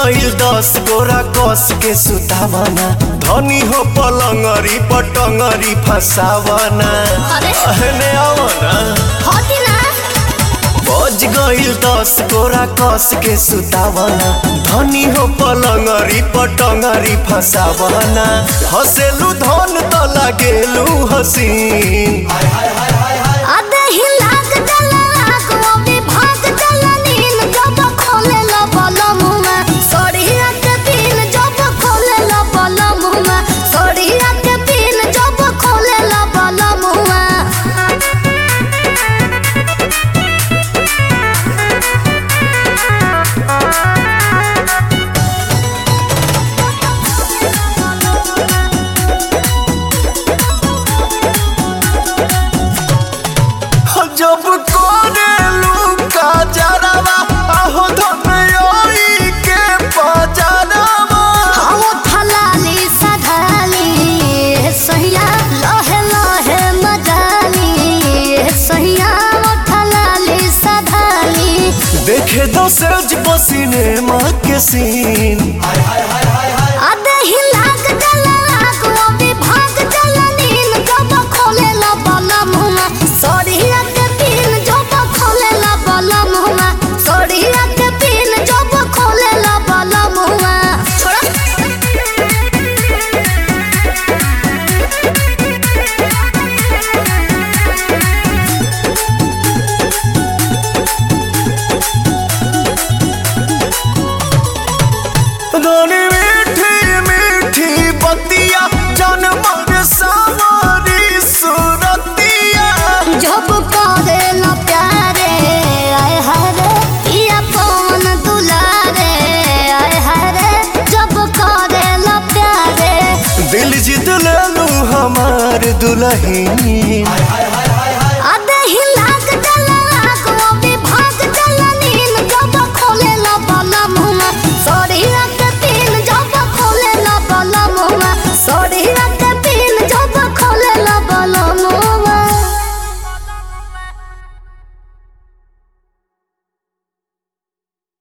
गईल दस गोरा कस के सुतावना धनी हो पलंगरी पटंगरी फसावना अरे। अहने आवना होती ना बज गईल दस गोरा कस के सुतावना धनी हो पलंगरी पटंगरी फसावना हसेलू धन त लागेलू हसीन आधे ही लाग जला लाग वो भी भाग जला नील जब खोले ला बला मुमा सोड़िया के पीन जब खोले ला बला मुमा सोड़िया के पीन जब खोले ला बला मुमा जब कोरेलू का जरावा आहो धनयोई के पजरावा हम थलाली सधाली सहिया लहे लहे मजाली सहिया थलाली सधाली देखे दो सज पसीने माँ के सीन आधे ही लाग जला लाग वो भी भाग जला नील जब खोले ला बला मुमा सोड़िया के पीन जब खोले ला बला मुमा सोड़िया के पीन जब खोले ला बला मुमा छोड़ा धनी मीठी मीठी बतिया जन्म सावरी सुरतिया जब करे ला प्यारे आय हरे पिया पवन दुलारे आय हरे जब करे ला प्यारे दिल जीत लेलू हमार दुल्हन